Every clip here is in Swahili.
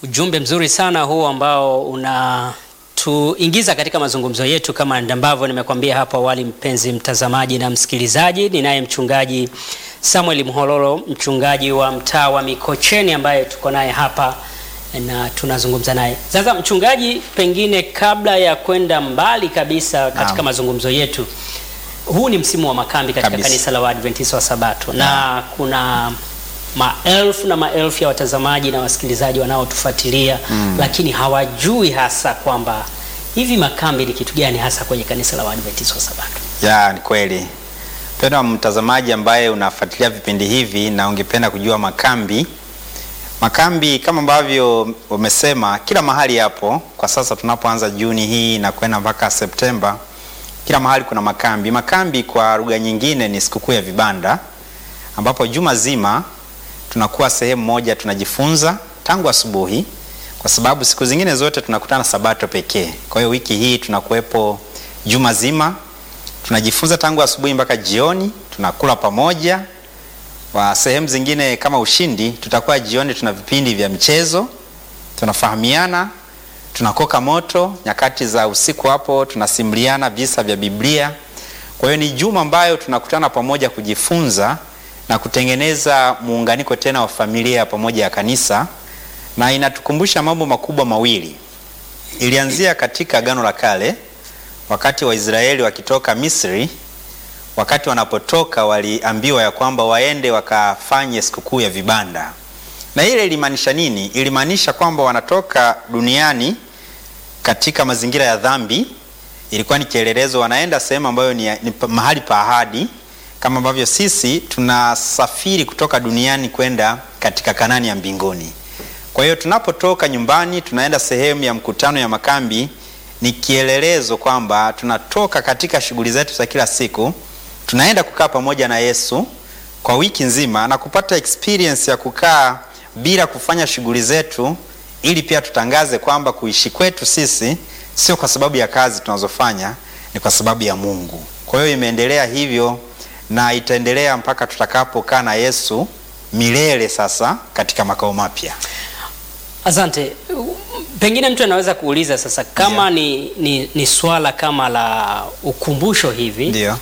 Ujumbe mzuri sana huu ambao unatuingiza katika mazungumzo yetu, kama ambavyo nimekwambia hapo awali, mpenzi mtazamaji na msikilizaji. Ninaye mchungaji Samuel Mhololo, mchungaji wa mtaa wa Mikocheni ambaye tuko naye hapa na tunazungumza naye sasa. Mchungaji, pengine kabla ya kwenda mbali kabisa katika Naam. mazungumzo yetu, huu ni msimu wa makambi katika Kabisa. kanisa la Waadventista wa Sabato na kuna maelfu na maelfu ya watazamaji na wasikilizaji wanaotufuatilia lakini hawajui hasa kwamba hivi makambi ni kitu gani hasa kwenye kanisa la Waadventista wa Sabato. Ya, ni kweli. Mpendwa mtazamaji ambaye unafuatilia vipindi hivi na ungependa kujua makambi. Makambi kama ambavyo umesema kila mahali yapo. Kwa sasa tunapoanza Juni hii na kwenda mpaka Septemba, kila mahali kuna makambi. Makambi kwa lugha nyingine ni sikukuu ya vibanda ambapo juma zima tunakuwa sehemu moja tunajifunza tangu asubuhi, kwa sababu siku zingine zote tunakutana Sabato pekee. Kwa hiyo wiki hii tunakuwepo juma zima tunajifunza tangu asubuhi mpaka jioni, tunakula pamoja. Wa sehemu zingine kama Ushindi, tutakuwa jioni, tuna vipindi vya mchezo, tunafahamiana, tunakoka moto. Nyakati za usiku hapo tunasimuliana visa vya Biblia. Kwa hiyo ni juma ambayo tunakutana pamoja kujifunza na kutengeneza muunganiko tena wa familia ya pamoja ya kanisa, na inatukumbusha mambo makubwa mawili. Ilianzia katika Agano la Kale wakati Waisraeli wakitoka Misri, wakati wanapotoka waliambiwa ya kwamba waende wakafanye sikukuu ya vibanda. Na ile ilimaanisha nini? Ilimaanisha kwamba wanatoka duniani katika mazingira ya dhambi. Ilikuwa ni kielelezo, wanaenda sehemu ambayo ni, ni pa- mahali pa ahadi, kama ambavyo sisi tunasafiri kutoka duniani kwenda katika Kanani ya mbinguni. Kwa hiyo tunapotoka nyumbani tunaenda sehemu ya mkutano ya makambi, ni kielelezo kwamba tunatoka katika shughuli zetu za kila siku, tunaenda kukaa pamoja na Yesu kwa wiki nzima na kupata experience ya kukaa bila kufanya shughuli zetu, ili pia tutangaze kwamba kuishi kwetu sisi sio kwa sababu ya kazi tunazofanya, ni kwa sababu ya Mungu. Kwa hiyo imeendelea hivyo na itaendelea mpaka tutakapokaa na Yesu milele, sasa katika makao mapya. Asante. Pengine mtu anaweza kuuliza sasa kama ni, ni, ni swala kama la ukumbusho hivi Ndio.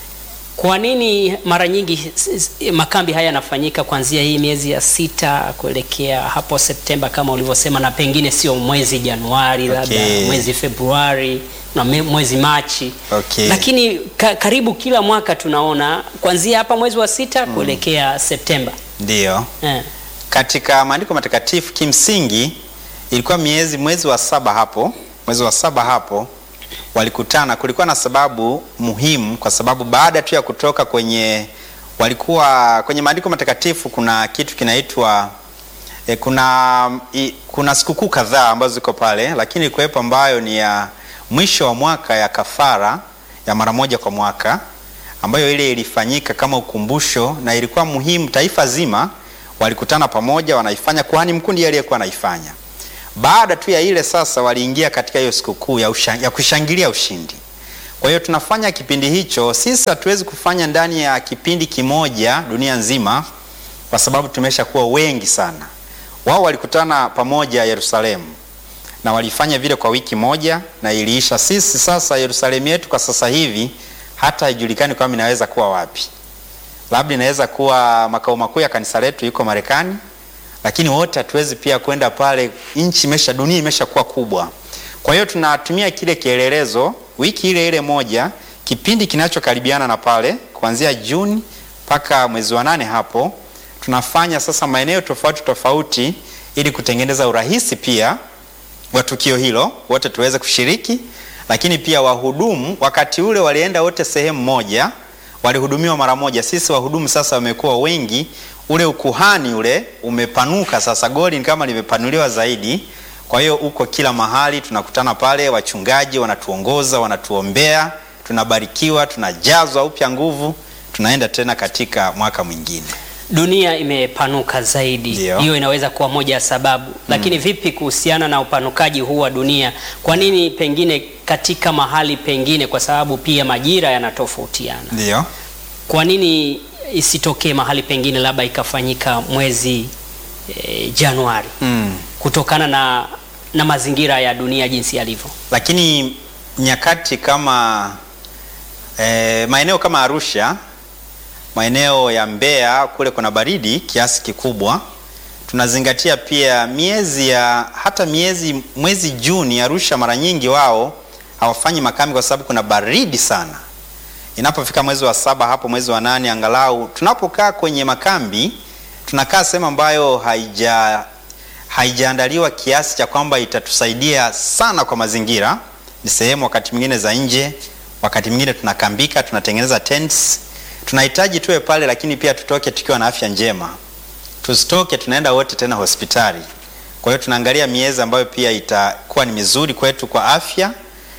Kwa nini mara nyingi s- s- makambi haya yanafanyika kuanzia hii miezi ya sita kuelekea hapo Septemba kama ulivyosema, na pengine sio mwezi Januari, labda Okay. mwezi Februari na me- mwezi Machi, Okay. lakini ka, karibu kila mwaka tunaona kuanzia hapa mwezi wa sita kuelekea Septemba Ndio. eh. Katika maandiko matakatifu kimsingi ilikuwa miezi mwezi wa saba hapo, mwezi wa saba hapo walikutana. Kulikuwa na sababu muhimu, kwa sababu baada tu ya kutoka kwenye, walikuwa kwenye maandiko matakatifu kuna kitu kinaitwa e, kuna i, kuna sikukuu kadhaa ambazo ziko pale, lakini kuwepo ambayo ni ya mwisho wa mwaka ya kafara ya mara moja kwa mwaka ambayo ile ilifanyika kama ukumbusho na ilikuwa muhimu. Taifa zima walikutana pamoja, wanaifanya. Kuhani mkuu ndiye aliyekuwa anaifanya. Baada tu ya ile sasa, waliingia katika hiyo sikukuu ya, usha- ya kushangilia ushindi. Kwa hiyo tunafanya kipindi hicho. Sisi hatuwezi kufanya ndani ya kipindi kimoja dunia nzima, kwa sababu tumeshakuwa wengi sana. Wao walikutana pamoja Yerusalemu na walifanya vile kwa wiki moja na iliisha. Sisi sasa Yerusalemu yetu kwa sasa hivi hata haijulikani kwamba inaweza kuwa wapi. Labda inaweza kuwa makao makuu ya kanisa letu yuko Marekani, lakini wote hatuwezi pia kwenda pale. Nchi imesha, dunia imeshakuwa kubwa. Kwa hiyo tunatumia kile kielelezo wiki ile ile moja, kipindi kinachokaribiana na pale, kuanzia Juni mpaka mwezi wa nane hapo tunafanya sasa maeneo tofauti tofauti, ili kutengeneza urahisi pia wa tukio hilo, wote tuweze kushiriki. Lakini pia wahudumu wakati ule walienda wote sehemu moja, walihudumiwa mara moja. Sisi wahudumu sasa wamekuwa wengi, ule ukuhani ule umepanuka sasa, goli ni kama limepanuliwa zaidi. Kwa hiyo uko kila mahali, tunakutana pale, wachungaji wanatuongoza, wanatuombea, tunabarikiwa, tunajazwa upya nguvu, tunaenda tena katika mwaka mwingine. Dunia imepanuka zaidi, Ndio. hiyo inaweza kuwa moja ya sababu. Lakini vipi kuhusiana na upanukaji huu wa dunia? Kwa nini pengine katika mahali pengine, kwa sababu pia majira yanatofautiana, Ndio. kwa nini isitokee mahali pengine labda ikafanyika mwezi e, Januari? Mm. kutokana na, na mazingira ya dunia jinsi yalivyo. Lakini nyakati kama eh, maeneo kama Arusha, maeneo ya Mbeya kule kuna baridi kiasi kikubwa. Tunazingatia pia miezi ya hata miezi mwezi Juni, Arusha mara nyingi wao hawafanyi makambi kwa sababu kuna baridi sana. Inapofika mwezi wa saba hapo mwezi wa nane, angalau tunapokaa kwenye makambi tunakaa sehemu ambayo haija haijaandaliwa kiasi cha kwamba itatusaidia sana kwa mazingira. Ni sehemu wakati mwingine za nje, wakati mwingine tunakambika, tunatengeneza tents. Tunahitaji tuwe pale, lakini pia tutoke tukiwa na afya njema, tusitoke tunaenda wote tena hospitali. Kwa hiyo tunaangalia miezi ambayo pia itakuwa ni mizuri kwetu kwa afya,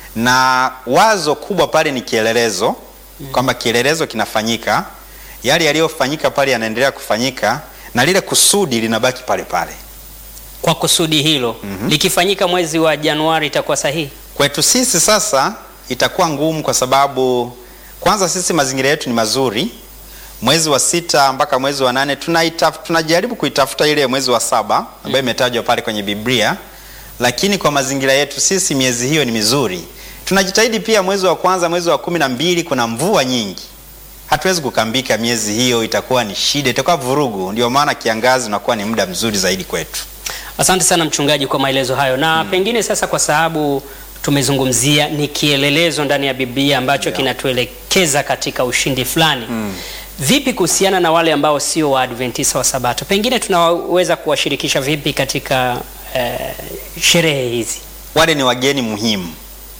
na wazo kubwa pale ni kielelezo, kwamba kielelezo kinafanyika, yale yaliyofanyika pale yanaendelea kufanyika, na lile kusudi linabaki pale pale. Kwa kusudi hilo likifanyika mwezi wa Januari itakuwa sahihi. Kwetu sisi sasa itakuwa ngumu kwa sababu kwanza sisi mazingira yetu ni mazuri. Mwezi wa sita mpaka mwezi wa nane tunaitaf, tunajaribu kuitafuta ile mwezi wa saba ambayo imetajwa pale kwenye Biblia, lakini kwa mazingira yetu sisi miezi hiyo ni mizuri. Tunajitahidi pia mwezi wa kwanza, mwezi wa kumi na mbili kuna mvua nyingi, hatuwezi kukambika miezi hiyo, itakuwa ni shida, itakuwa vurugu. Ndio maana kiangazi unakuwa ni muda mzuri zaidi kwetu. Asante sana mchungaji kwa maelezo hayo, na pengine sasa, kwa sababu tumezungumzia ni kielelezo ndani ya Biblia ambacho kinatuelekeza katika ushindi fulani. Vipi kuhusiana na wale ambao sio Waadventista wa Sabato, pengine tunaweza kuwashirikisha vipi katika eh, sherehe hizi? wale ni wageni muhimu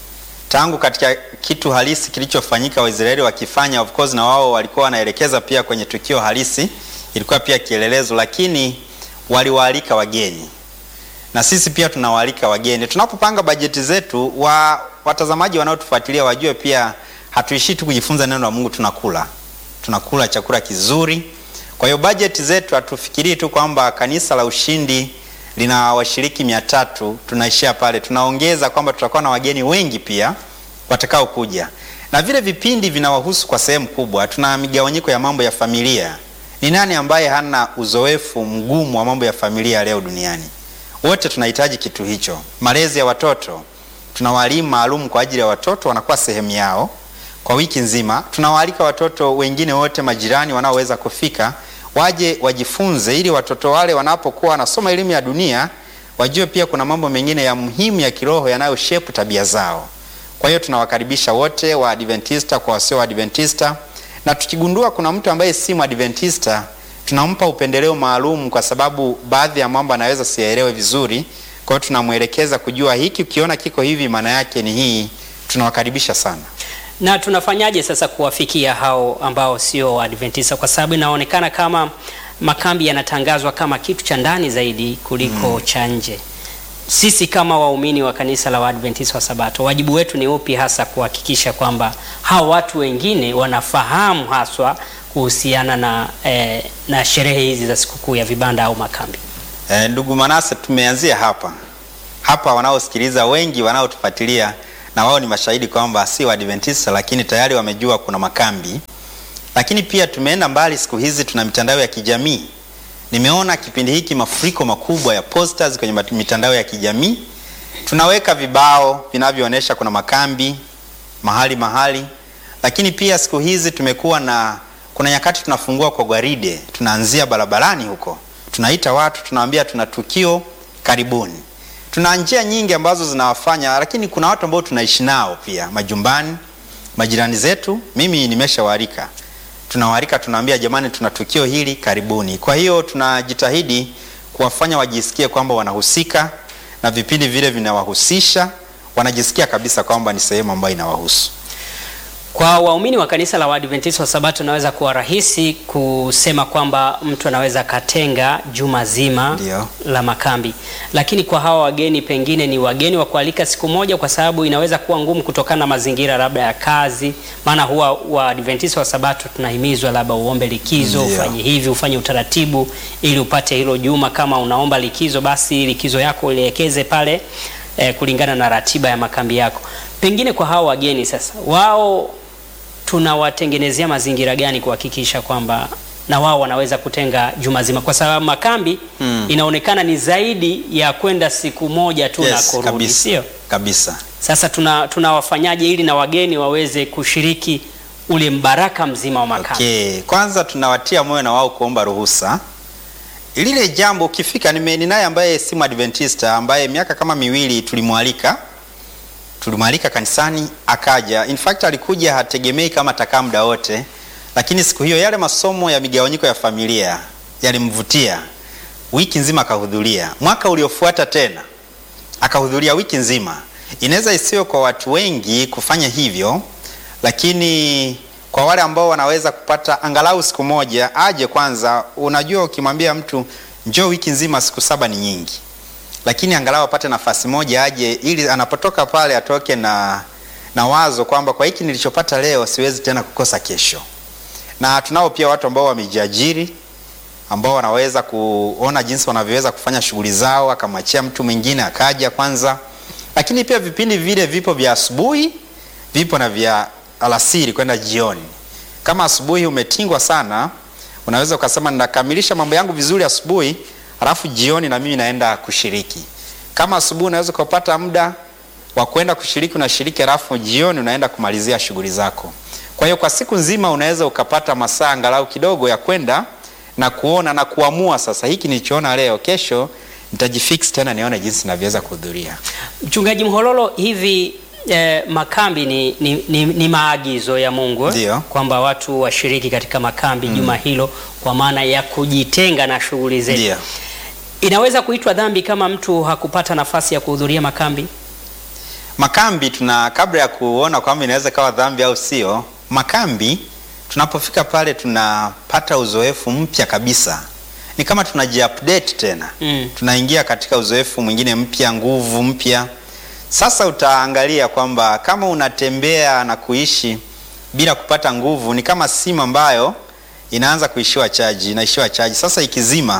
tangu katika kitu halisi kilichofanyika Waisraeli wakifanya, of course, na wao walikuwa wanaelekeza pia kwenye tukio halisi, ilikuwa pia kielelezo, lakini waliwaalika wageni na sisi pia tunawaalika wageni. Tunapopanga bajeti zetu, wa watazamaji wanaotufuatilia wajue pia hatuishii tu kujifunza neno la Mungu, tunakula tunakula chakula kizuri. Kwa hiyo bajeti zetu hatufikirii tu kwamba kanisa la Ushindi lina washiriki mia tatu tunaishia pale, tunaongeza kwamba tutakuwa na wageni wengi pia watakao kuja, na vile vipindi vinawahusu kwa sehemu kubwa. Tuna migawanyiko ya mambo ya familia. Ni nani ambaye hana uzoefu mgumu wa mambo ya familia leo duniani? Wote tunahitaji kitu hicho. Malezi ya watoto, tuna walimu maalum kwa ajili ya watoto, wanakuwa sehemu yao kwa wiki nzima. Tunawaalika watoto wengine wote, majirani wanaoweza kufika, waje wajifunze, ili watoto wale wanapokuwa wanasoma elimu ya dunia wajue pia kuna mambo mengine ya muhimu ya kiroho yanayoshepu tabia zao. Kwa hiyo tunawakaribisha wote wa Adventista kwa wasio wa Adventista, na tukigundua kuna mtu ambaye si Mwadventista tunampa upendeleo maalum, kwa sababu baadhi ya mambo anaweza siyaelewe vizuri. Kwa hiyo tunamwelekeza kujua hiki, ukiona kiko hivi, maana yake ni hii. Tunawakaribisha sana. Na tunafanyaje sasa kuwafikia hao ambao sio Waadventista, kwa sababu inaonekana kama makambi yanatangazwa kama kitu cha ndani zaidi kuliko cha nje. Sisi kama waumini wa kanisa la Waadventista wa Sabato, wajibu wetu ni upi hasa kuhakikisha kwamba hao watu wengine wanafahamu haswa kuhusiana na, eh, na sherehe hizi za sikukuu ya vibanda au makambi? E, ndugu Manase, tumeanzia hapa hapa. Wanaosikiliza wengi wanaotufuatilia na wao ni mashahidi kwamba si Waadventista, lakini tayari wamejua kuna makambi. Lakini pia tumeenda mbali, siku hizi tuna mitandao ya kijamii. Nimeona kipindi hiki mafuriko makubwa ya posters kwenye mitandao ya kijamii. Tunaweka vibao vinavyoonyesha kuna makambi mahali mahali, lakini pia siku hizi tumekuwa na kuna nyakati tunafungua kwa gwaride, tunaanzia barabarani huko, tunaita watu, tunawaambia tuna tukio, karibuni. Tuna njia nyingi ambazo zinawafanya, lakini kuna watu ambao tunaishi nao pia majumbani, majirani zetu. Mimi nimeshawaalika, tunawaalika, tunawaambia jamani, tuna tukio hili, karibuni. Kwa hiyo tunajitahidi kuwafanya wajisikie kwamba wanahusika na vipindi vile vinawahusisha, wanajisikia kabisa kwamba ni sehemu ambayo inawahusu. Kwa waumini wa kanisa la Waadventista wa Sabato inaweza kuwa rahisi kusema kwamba mtu anaweza katenga juma zima Ndio. la makambi, lakini kwa hawa wageni, pengine ni wageni wa kualika siku moja, kwa sababu inaweza kuwa ngumu kutokana na mazingira labda ya kazi. Maana huwa Waadventista wa Sabato tunahimizwa labda uombe likizo, Ndio. ufanye hivi, ufanye utaratibu ili upate hilo juma. Kama unaomba likizo, basi likizo yako ulielekeze pale eh, kulingana na ratiba ya makambi yako. Pengine kwa hawa wageni sasa, wao tunawatengenezea mazingira gani kuhakikisha kwamba na wao wanaweza kutenga juma zima, kwa sababu makambi Mm. inaonekana ni zaidi ya kwenda siku moja tu na Yes, kurudi, kabisa. sio? Kabisa. Sasa tuna tunawafanyaje ili na wageni waweze kushiriki ule mbaraka mzima wa makambi? Okay. Kwanza tunawatia moyo na wao kuomba ruhusa. Lile jambo ukifika, nime ninaye ambaye si Adventista ambaye miaka kama miwili tulimwalika tulimwalika kanisani akaja. In fact alikuja hategemei kama atakaa muda wote, lakini siku hiyo yale masomo ya migawanyiko ya familia yalimvutia, wiki nzima akahudhuria. Mwaka uliofuata tena akahudhuria wiki nzima. Inaweza isiwe kwa watu wengi kufanya hivyo, lakini kwa wale ambao wanaweza kupata angalau siku moja aje kwanza. Unajua, ukimwambia mtu njoo wiki nzima, siku saba ni nyingi, lakini angalau apate nafasi moja aje, ili anapotoka pale atoke na, na wazo kwamba kwa hiki nilichopata leo siwezi tena kukosa kesho. Na tunao pia watu ambao wamejiajiri ambao wanaweza kuona jinsi wanavyoweza kufanya shughuli zao, akamwachia mtu mwingine akaja kwanza. Lakini pia vipindi vile vipo vya asubuhi, vipo na vya alasiri kwenda jioni. Kama asubuhi umetingwa sana, unaweza ukasema ninakamilisha mambo yangu vizuri asubuhi, halafu jioni na mimi naenda kushiriki. Kama asubuhi unaweza ukapata muda wa kwenda kushiriki, unashiriki, halafu jioni unaenda kumalizia shughuli zako. Kwa hiyo kwa siku nzima unaweza ukapata masaa angalau kidogo ya kwenda na kuona na kuamua, sasa hiki nilichoona leo, kesho nitajifix tena nione jinsi navyoweza kuhudhuria. Mchungaji Mhololo, hivi eh, makambi ni, ni, ni, ni maagizo ya Mungu eh? Ndio. kwamba watu washiriki katika makambi juma hilo kwa maana ya kujitenga na shughuli zetu. Ndio. Inaweza kuitwa dhambi kama mtu hakupata nafasi ya kuhudhuria makambi? Makambi tuna kabla ya kuona kwamba inaweza kawa dhambi au sio, makambi tunapofika pale tunapata uzoefu mpya kabisa, ni kama tunajiupdate tena Mm. tunaingia katika uzoefu mwingine mpya, nguvu mpya. Sasa utaangalia kwamba kama unatembea na kuishi bila kupata nguvu, ni kama simu ambayo inaanza kuishiwa chaji, inaishiwa chaji. Sasa ikizima,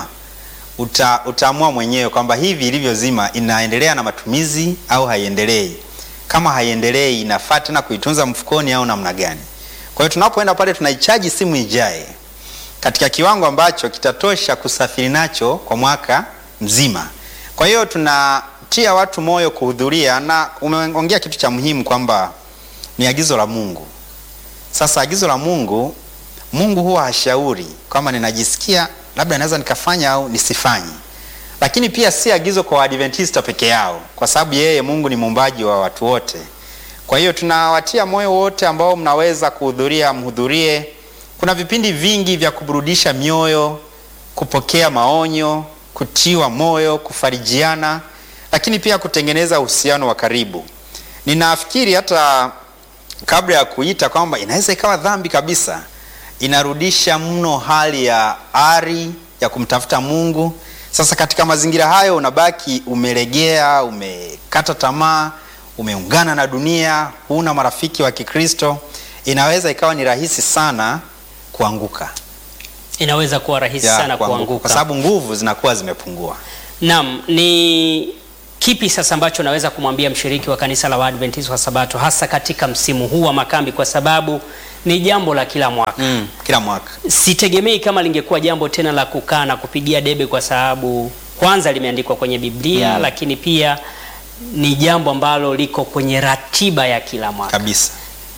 uta, utaamua mwenyewe kwamba hivi ilivyozima inaendelea na matumizi au haiendelei. Kama haiendelei, inafaa tena kuitunza mfukoni au namna gani? Kwa hiyo tunapoenda pale tunaichaji simu ijae katika kiwango ambacho kitatosha kusafiri nacho kwa mwaka mzima. Kwa hiyo tunatia watu moyo kuhudhuria, na umeongea kitu cha muhimu kwamba ni agizo la Mungu. Sasa agizo la Mungu, Mungu huwa hashauri kwamba ninajisikia labda naweza nikafanya au nisifanye, lakini pia si agizo kwa Waadventista peke yao, kwa sababu yeye Mungu ni muumbaji wa watu wote. Kwa hiyo tunawatia moyo wote ambao mnaweza kuhudhuria, mhudhurie. Kuna vipindi vingi vya kuburudisha mioyo, kupokea maonyo, kutiwa moyo, kufarijiana, lakini pia kutengeneza uhusiano wa karibu. Ninafikiri hata kabla ya kuita kwamba inaweza ikawa dhambi kabisa, inarudisha mno hali ya ari ya kumtafuta Mungu. Sasa katika mazingira hayo unabaki umelegea, umekata tamaa, umeungana na dunia, huna marafiki wa Kikristo, inaweza ikawa ni rahisi sana kuanguka. Inaweza kuwa rahisi Ya, sana kwa kuanguka. sababu nguvu zinakuwa zimepungua. Naam, ni kipi sasa ambacho naweza kumwambia mshiriki wa kanisa la Waadventista wa Sabato hasa katika msimu huu wa makambi, kwa sababu ni jambo la kila mwaka. Mm, kila mwaka Sitegemei kama lingekuwa jambo tena la kukaa na kupigia debe, kwa sababu kwanza limeandikwa kwenye Biblia, lakini pia ni jambo ambalo liko kwenye ratiba ya kila mwaka. kabisa.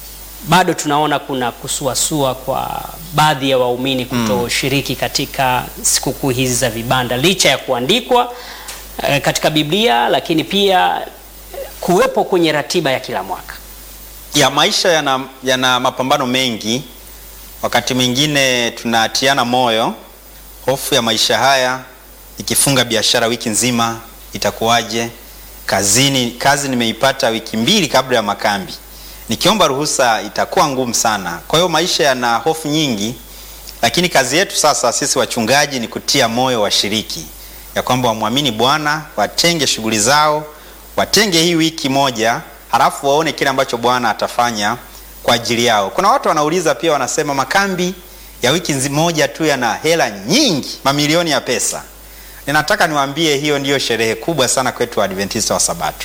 Bado tunaona kuna kusuasua kwa baadhi ya waumini kutoshiriki katika sikukuu hizi za vibanda licha ya kuandikwa eh, katika Biblia, lakini pia kuwepo kwenye ratiba ya kila mwaka. ya maisha yana, yana mapambano mengi. Wakati mwingine tunatiana moyo, hofu ya maisha haya, ikifunga biashara wiki nzima itakuwaje? Kazini, kazi nimeipata wiki mbili kabla ya makambi, nikiomba ruhusa itakuwa ngumu sana. Kwa hiyo maisha yana hofu nyingi, lakini kazi yetu sasa sisi wachungaji ni kutia moyo washiriki ya kwamba wamwamini Bwana, watenge shughuli zao, watenge hii wiki moja, halafu waone kile ambacho Bwana atafanya kwa ajili yao. Kuna watu wanauliza pia, wanasema makambi ya wiki nzi- moja tu yana hela nyingi, mamilioni ya pesa. Ninataka niwaambie hiyo ndiyo sherehe kubwa sana kwetu Waadventista wa Sabato,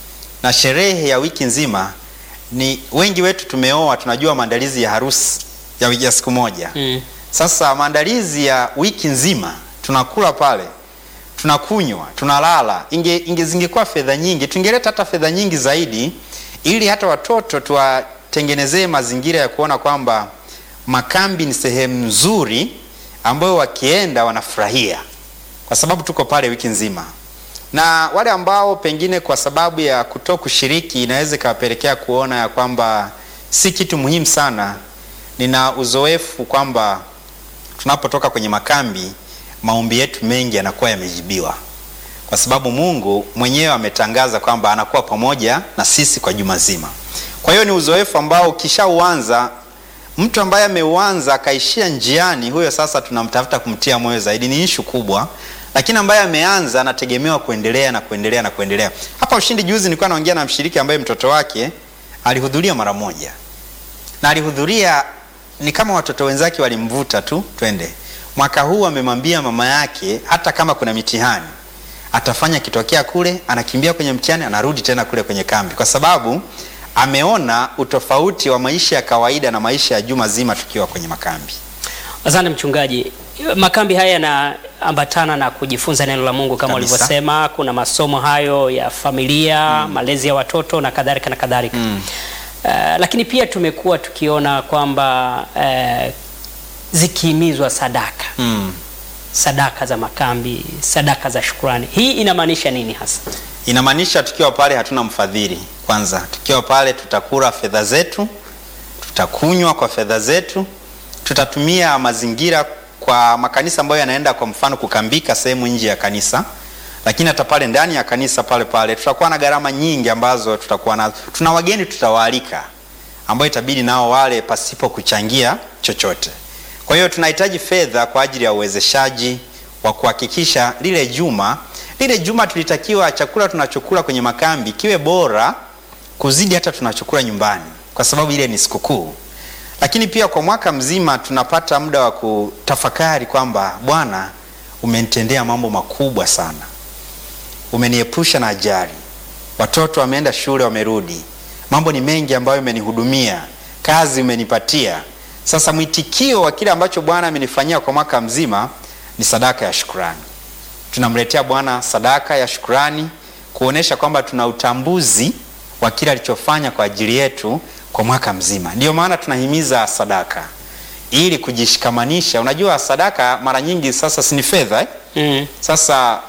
na sherehe ya wiki nzima ni wengi wetu tumeoa, tunajua maandalizi ya harusi ya wiki ya siku moja Mm. Sasa maandalizi ya wiki nzima, tunakula pale, tunakunywa, tunalala, inge, inge zingekuwa fedha nyingi, tungeleta hata fedha nyingi zaidi, ili hata watoto tuwatengenezee mazingira ya kuona kwamba makambi ni sehemu nzuri ambayo wakienda wanafurahia, kwa sababu tuko pale wiki nzima na wale ambao pengine kwa sababu ya kuto kushiriki inaweza ikawapelekea kuona ya kwamba si kitu muhimu sana. Nina uzoefu kwamba tunapotoka kwenye makambi, maombi yetu mengi yanakuwa yamejibiwa, kwa sababu Mungu mwenyewe ametangaza kwamba anakuwa pamoja na sisi kwa juma zima. Kwa hiyo ni uzoefu ambao ukishauanza, mtu ambaye ameuanza akaishia njiani, huyo sasa tunamtafuta kumtia moyo zaidi, ni ishu kubwa lakini ambaye ameanza anategemewa kuendelea na kuendelea na kuendelea. Hapa Ushindi juzi nilikuwa naongea na mshiriki ambaye mtoto wake alihudhuria mara moja, na alihudhuria ni kama watoto wenzake walimvuta tu twende. Mwaka huu amemwambia mama yake hata kama kuna mitihani atafanya kitokea kule, anakimbia kwenye mtihani, anarudi tena kule kwenye kambi, kwa sababu ameona utofauti wa maisha ya kawaida na maisha ya juma zima tukiwa kwenye makambi. Asante mchungaji. Makambi haya yanaambatana na kujifunza neno la Mungu kama Kabisa. ulivyosema. Kuna masomo hayo ya familia, malezi ya watoto na kadhalika na kadhalika. Uh, lakini pia tumekuwa tukiona kwamba uh, zikihimizwa sadaka Mm. sadaka za makambi, sadaka za shukrani. Hii inamaanisha nini hasa? Inamaanisha tukiwa pale hatuna mfadhili. Kwanza tukiwa pale tutakula fedha zetu, tutakunywa kwa fedha zetu, tutatumia mazingira kwa makanisa ambayo yanaenda kwa mfano kukambika sehemu nje ya kanisa, lakini hata pale ndani ya kanisa pale pale tutakuwa na gharama nyingi ambazo tutakuwa nazo. Tuna wageni tutawaalika, ambao itabidi nao wale pasipo kuchangia chochote. Kwa hiyo tunahitaji fedha kwa ajili ya uwezeshaji wa kuhakikisha lile juma lile juma tulitakiwa chakula tunachokula kwenye makambi kiwe bora kuzidi hata tunachokula nyumbani, kwa sababu ile ni sikukuu. Lakini pia kwa mwaka mzima tunapata muda wa kutafakari kwamba Bwana, umenitendea mambo makubwa sana, umeniepusha na ajali, watoto wameenda shule, wamerudi, mambo ni mengi ambayo umenihudumia, kazi umenipatia. Sasa mwitikio wa kile ambacho Bwana amenifanyia kwa mwaka mzima ni sadaka ya shukrani. Tunamletea Bwana sadaka ya shukrani kuonesha kwamba tuna utambuzi wa kile alichofanya kwa ajili yetu kwa mwaka mzima. Ndiyo maana tunahimiza sadaka ili kujishikamanisha. Unajua sadaka mara nyingi sasa si ni fedha eh? Mm. Sasa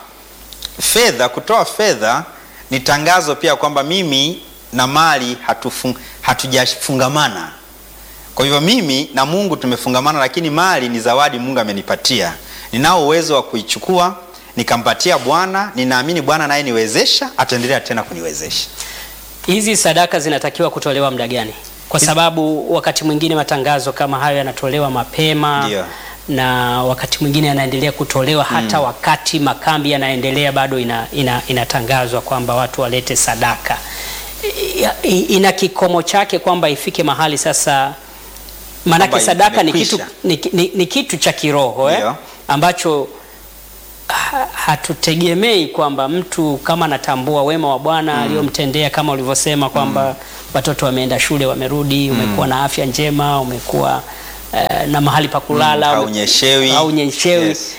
fedha, kutoa fedha ni tangazo pia kwamba mimi na mali hatufung, hatujafungamana. Kwa hivyo mimi na Mungu tumefungamana, lakini mali ni zawadi Mungu amenipatia. Ninao uwezo wa kuichukua nikampatia Bwana. Ninaamini Bwana naye niwezesha, ataendelea tena kuniwezesha. Hizi sadaka zinatakiwa kutolewa muda gani? Kwa sababu wakati mwingine matangazo kama hayo yanatolewa mapema Ndio. na wakati mwingine yanaendelea kutolewa hata wakati makambi yanaendelea, bado ina, ina, inatangazwa kwamba watu walete sadaka. I- i- Ina kikomo chake kwamba ifike mahali sasa, maanake Kwamba sadaka ni kitu, imekwisha. ni, ni, ni kitu cha kiroho eh? Ndio. ambacho ha- hatutegemei kwamba mtu kama anatambua wema wa Bwana aliyomtendea kama ulivyosema kwamba watoto wameenda shule wamerudi, umekuwa na afya njema, umekuwa eh, na mahali pa kulala, ume- Haunyeshewi. haunyeshewi. Yes.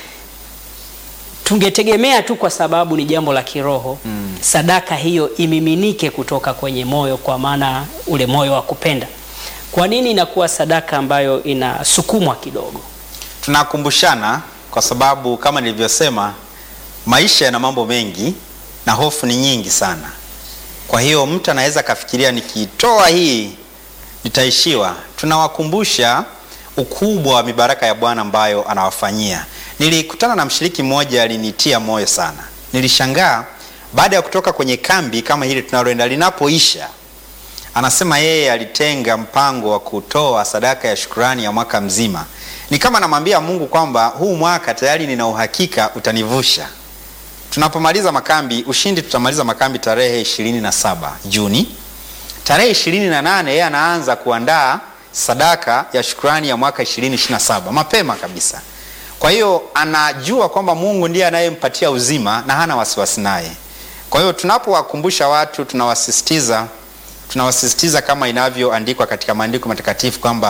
Tungetegemea tu kwa sababu ni jambo la kiroho sadaka hiyo imiminike kutoka kwenye moyo, kwa maana ule moyo wa kupenda. Kwa nini inakuwa sadaka ambayo inasukumwa kidogo? Tunakumbushana kwa sababu kama nilivyosema, maisha yana mambo mengi na hofu ni nyingi sana. Kwa hiyo mtu anaweza akafikiria nikitoa hii nitaishiwa. Tunawakumbusha ukubwa wa mibaraka ya Bwana ambayo anawafanyia. Nilikutana na mshiriki mmoja alinitia moyo sana. Nilishangaa baada ya kutoka kwenye kambi kama hili tunaloenda linapoisha, anasema yeye alitenga mpango wa kutoa sadaka ya shukrani ya mwaka mzima. Ni kama namwambia Mungu kwamba huu mwaka tayari nina uhakika utanivusha. Tunapomaliza makambi Ushindi, tutamaliza makambi tarehe ishirini na saba Juni. Tarehe ishirini na nane yeye anaanza kuandaa sadaka ya shukrani ya mwaka 2027 mapema kabisa. Kwa hiyo anajua kwamba Mungu ndiye anayempatia uzima na hana wasiwasi naye. Kwa hiyo tunapowakumbusha watu, tunawasisitiza tunawasisitiza kama inavyoandikwa katika maandiko matakatifu kwamba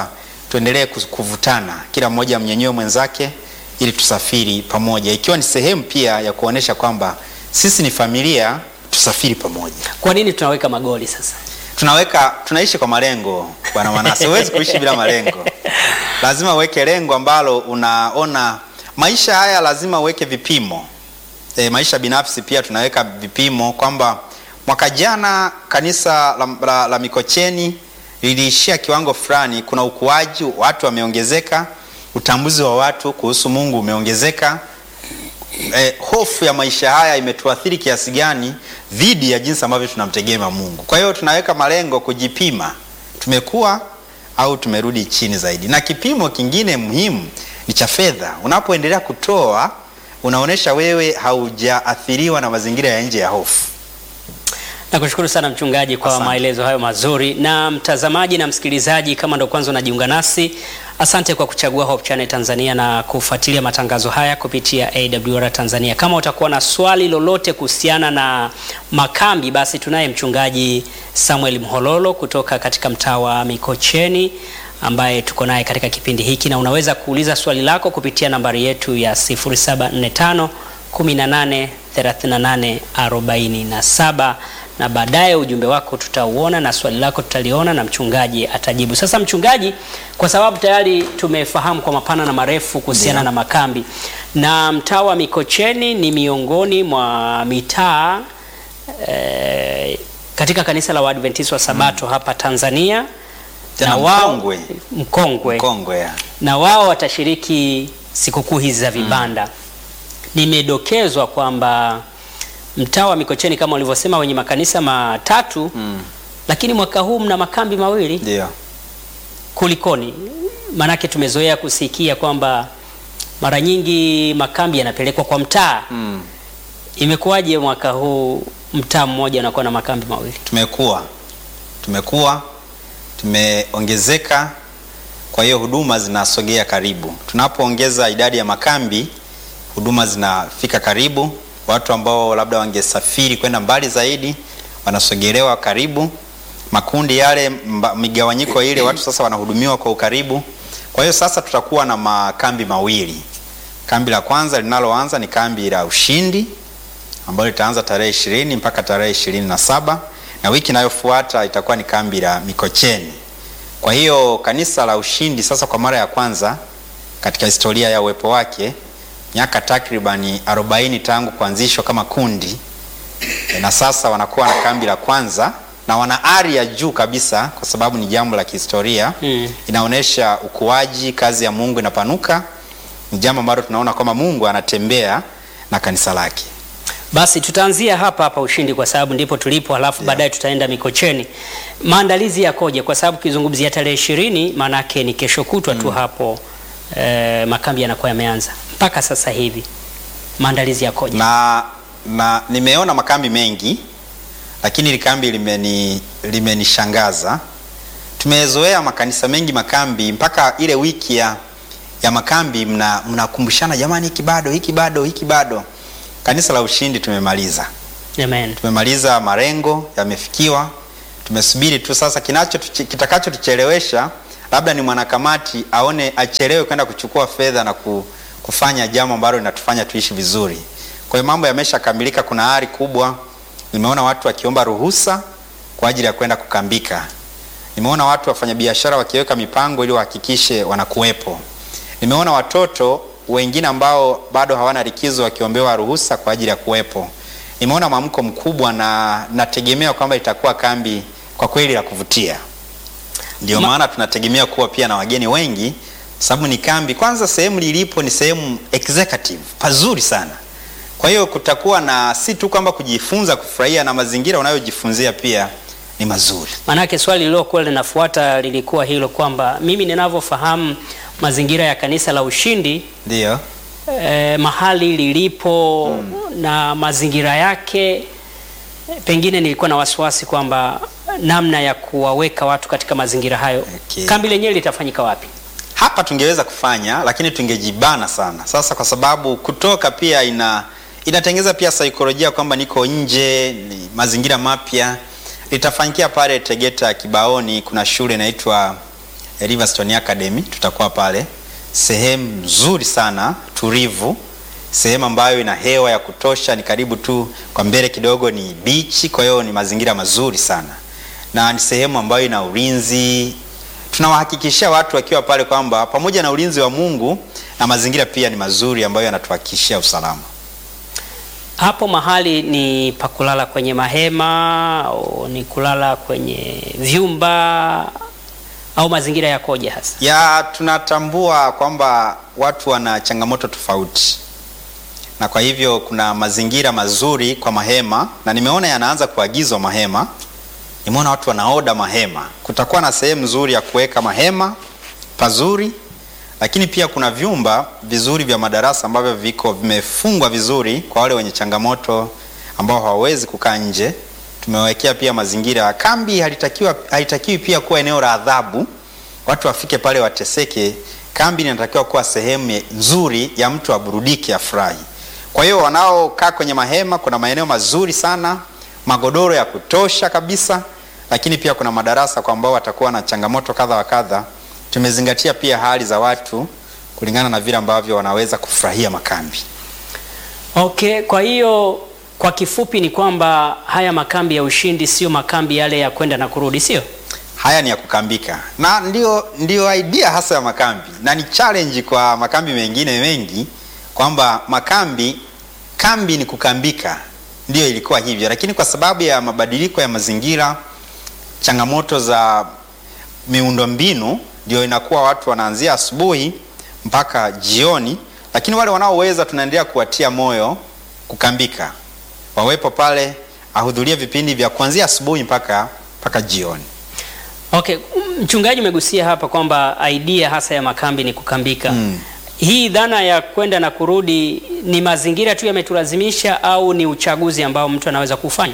tuendelee kus- kuvutana, kila mmoja amnyanyue mwenzake ili tusafiri pamoja, ikiwa ni sehemu pia ya kuonesha kwamba sisi ni familia, tusafiri pamoja. Kwa nini tunaweka magoli sasa? Tunaweka, tunaishi kwa malengo bwana Manase, huwezi kuishi bila malengo. Lazima uweke lengo ambalo unaona maisha haya, lazima uweke vipimo. E, maisha binafsi pia tunaweka vipimo kwamba mwaka jana kanisa la, la, la Mikocheni liliishia kiwango fulani, kuna ukuaji, watu wameongezeka, utambuzi wa watu kuhusu Mungu umeongezeka. Eh, hofu ya maisha haya imetuathiri kiasi gani dhidi ya jinsi ambavyo tunamtegemea Mungu. Kwa hiyo tunaweka malengo kujipima, tumekuwa au tumerudi chini zaidi. Na kipimo kingine muhimu ni cha fedha. Unapoendelea kutoa, unaonyesha wewe haujaathiriwa na mazingira ya nje ya hofu. Nakushukuru sana mchungaji kwa Asante. maelezo hayo mazuri. Na mtazamaji na msikilizaji, kama ndo kwanza unajiunga nasi, asante kwa kuchagua Hope Channel Tanzania na kufuatilia matangazo haya kupitia AWR Tanzania. Kama utakuwa na swali lolote kuhusiana na makambi, basi tunaye mchungaji Samuel Mhololo kutoka katika mtaa wa Mikocheni ambaye tuko naye katika kipindi hiki, na unaweza kuuliza swali lako kupitia nambari yetu ya 0745 18 38 47 na baadaye ujumbe wako tutauona na swali lako tutaliona na mchungaji atajibu. Sasa mchungaji, kwa sababu tayari tumefahamu kwa mapana na marefu kuhusiana Ndio. na makambi na mtaa wa Mikocheni ni miongoni mwa mitaa eh, katika kanisa la Waadventista wa Sabato hapa Tanzania Tena na wao mkongwe. mkongwe Kongwe ya. na wao watashiriki sikukuu hizi za vibanda. Nimedokezwa kwamba mtaa wa Mikocheni kama ulivyosema wenye makanisa matatu Mm. lakini mwaka huu mna makambi mawili. Ndio. Kulikoni? Maanake tumezoea kusikia kwamba mara nyingi makambi yanapelekwa kwa mtaa. Mm. Imekuwaje mwaka huu mtaa mmoja unakuwa na makambi mawili? Tumekuwa tumekuwa tumeongezeka, kwa hiyo huduma zinasogea karibu. Tunapoongeza idadi ya makambi, huduma zinafika karibu. Watu ambao labda wangesafiri kwenda mbali zaidi wanasogelewa karibu. Makundi yale, mba- migawanyiko ile, watu sasa wanahudumiwa kwa ukaribu. Kwa hiyo sasa tutakuwa na makambi mawili. Kambi la kwanza linaloanza ni kambi la Ushindi ambalo litaanza tarehe ishirini mpaka tarehe ishirini na saba na wiki inayofuata itakuwa ni kambi la Mikocheni. Kwa hiyo kanisa la Ushindi sasa kwa mara ya kwanza katika historia ya uwepo wake miaka takribani 40 tangu kuanzishwa kama kundi e, na sasa wanakuwa na kambi la kwanza na wana ari ya juu kabisa, kwa sababu ni jambo la kihistoria Mm. inaonyesha ukuaji, kazi ya Mungu inapanuka. Ni jambo ambalo tunaona kwamba Mungu anatembea na kanisa lake. Basi tutaanzia hapa hapa Ushindi kwa sababu ndipo tulipo, halafu baadaye tutaenda Mikocheni. Maandalizi yakoje? Kwa sababu kizungumzia tarehe ishirini, maanake ni kesho kutwa tu hapo eh, makambi yanakuwa yameanza. Mpaka sasa hivi maandalizi yakoje? na, na nimeona makambi mengi lakini hili kambi limeni limenishangaza. Tumezoea makanisa mengi makambi, mpaka ile wiki ya, ya makambi mna- mnakumbushana jamani, hiki bado, hiki bado, hiki bado. Kanisa la Ushindi tumemaliza, Amen. tumemaliza, marengo yamefikiwa. Tumesubiri tu sasa, kinacho kitakachotuchelewesha labda ni mwanakamati aone achelewe kwenda kuchukua fedha na ku, kufanya jambo ambalo linatufanya tuishi vizuri. Kwa hiyo mambo yameshakamilika, kuna ari kubwa. Nimeona watu wakiomba ruhusa kwa ajili ya kwenda kukambika. Nimeona watu wafanyabiashara wakiweka mipango ili wahakikishe wanakuwepo. Nimeona watoto wengine ambao bado hawana likizo wakiombewa ruhusa kwa ajili ya kuwepo. Nimeona mwamko mkubwa na nategemea kwamba itakuwa kambi kwa kweli la kuvutia. Ndio Ma- maana tunategemea kuwa pia na wageni wengi, sababu ni kambi. Kwanza sehemu lilipo ni sehemu executive pazuri sana. Kwa hiyo kutakuwa na si tu kwamba kujifunza, kufurahia na mazingira unayojifunzia pia ni mazuri. Maanake swali lililokuwa linafuata lilikuwa hilo kwamba mimi ninavyofahamu mazingira ya kanisa la Ushindi Ndio. eh, mahali lilipo na mazingira yake, eh, pengine nilikuwa na wasiwasi kwamba namna ya kuwaweka watu katika mazingira hayo. Okay. Kambi lenyewe litafanyika wapi? Hapa tungeweza kufanya lakini tungejibana sana. Sasa kwa sababu kutoka pia ina inatengeza pia saikolojia kwamba niko nje, ni mazingira mapya. Litafanyikia pale Tegeta Kibaoni, kuna shule inaitwa Riverstone Academy, tutakuwa pale, sehemu nzuri sana tulivu, sehemu ambayo ina hewa ya kutosha, ni karibu tu kwa mbele kidogo ni beach, kwa hiyo ni mazingira mazuri sana na ni sehemu ambayo ina ulinzi. Tunawahakikishia watu wakiwa pale kwamba pamoja na ulinzi wa Mungu na mazingira pia ni mazuri ambayo yanatuhakikishia usalama. Hapo mahali ni pa kulala kwenye mahema au ni kulala kwenye vyumba au mazingira yakoje hasa? ya tunatambua kwamba watu wana changamoto tofauti, na kwa hivyo kuna mazingira mazuri kwa mahema, na nimeona yanaanza kuagizwa mahema. Nimeona watu wanaoda mahema. Kutakuwa na sehemu nzuri ya kuweka mahema pazuri, lakini pia kuna vyumba vizuri vya madarasa ambavyo viko vimefungwa vizuri kwa wale wenye changamoto ambao hawawezi kukaa nje. Tumewekea pia mazingira ya kambi. Halitakiwa, halitakiwi pia kuwa eneo la adhabu, watu wafike pale wateseke. Kambi inatakiwa kuwa sehemu ye- nzuri ya mtu aburudike, afurahi. Kwa hiyo wanaokaa kwenye mahema, kuna maeneo mazuri sana, magodoro ya kutosha kabisa, lakini pia kuna madarasa kwa ambao watakuwa na changamoto kadha wa kadha. Tumezingatia pia hali za watu kulingana na vile ambavyo wanaweza kufurahia makambi. Okay, kwa hiyo kwa kifupi ni kwamba haya makambi ya ushindi sio makambi yale ya kwenda na kurudi, sio? Haya ni ya kukambika na ndio, ndio idea hasa ya makambi, na ni challenge kwa makambi mengine mengi kwamba makambi kambi ni kukambika, ndio ilikuwa hivyo, lakini kwa sababu ya mabadiliko ya mazingira, changamoto za miundombinu, ndio inakuwa watu wanaanzia asubuhi mpaka jioni, lakini wale wanaoweza tunaendelea kuwatia moyo kukambika, wawepo pale, ahudhurie vipindi vya kuanzia asubuhi mpaka mpaka jioni. Okay, mchungaji umegusia hapa kwamba idea hasa ya makambi ni kukambika. Mm. Hii dhana ya kwenda na kurudi ni mazingira tu yametulazimisha au ni uchaguzi ambao mtu anaweza kufanya?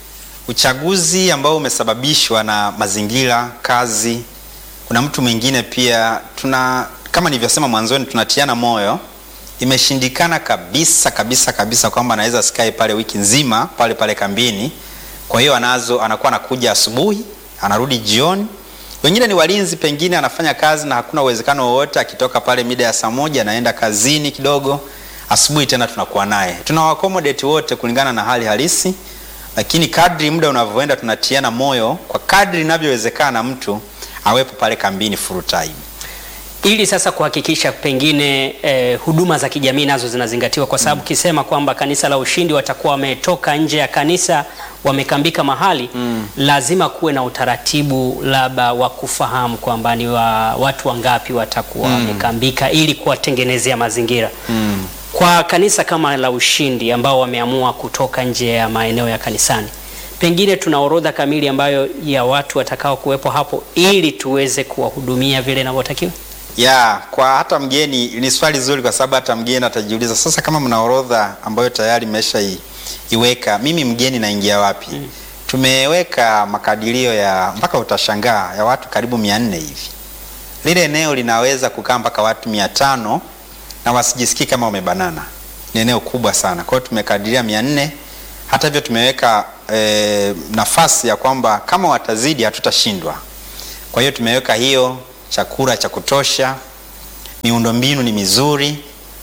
uchaguzi ambao umesababishwa na mazingira, kazi. Kuna mtu mwingine pia, tuna kama nilivyosema mwanzoni, tunatiana moyo. Imeshindikana kabisa kabisa kabisa kwamba anaweza sikae pale wiki nzima pale pale kambini. Kwa hiyo anazo, anakuwa anakuja asubuhi, anarudi jioni. Wengine ni walinzi, pengine anafanya kazi na hakuna uwezekano wowote, akitoka pale mida ya saa moja anaenda kazini kidogo, asubuhi tena tunakuwa naye. Tunawaaccommodate wote kulingana na hali halisi lakini kadri muda unavyoenda tunatiana moyo kwa kadri inavyowezekana mtu awepo pale kambini full time. ili sasa kuhakikisha pengine eh, huduma za kijamii nazo zinazingatiwa, kwa sababu kisema kwamba kanisa la Ushindi watakuwa wametoka nje ya kanisa wamekambika mahali lazima kuwe na utaratibu labda wa kufahamu kwamba ni wa watu wangapi watakuwa wamekambika ili kuwatengenezea mazingira kwa kanisa kama la Ushindi ambao wameamua kutoka nje ya maeneo ya kanisani, pengine tuna orodha kamili ambayo ya watu watakao kuwepo hapo ili tuweze kuwahudumia vile inavyotakiwa. Ya, kwa hata mgeni ni swali zuri kwa sababu hata mgeni atajiuliza sasa, kama mna orodha ambayo tayari mmesha i- iweka, mimi mgeni naingia wapi? Tumeweka makadirio ya mpaka utashangaa ya watu karibu mia nne hivi. Lile eneo linaweza kukaa mpaka watu mia tano na wasijisikii kama wamebanana. Ni eneo kubwa sana, kwa hiyo tumekadiria mia nne. Hata hivyo tumeweka eh, nafasi ya kwamba kama watazidi hatutashindwa. Kwa hiyo tumeweka hiyo chakula cha kutosha, miundombinu ni mizuri,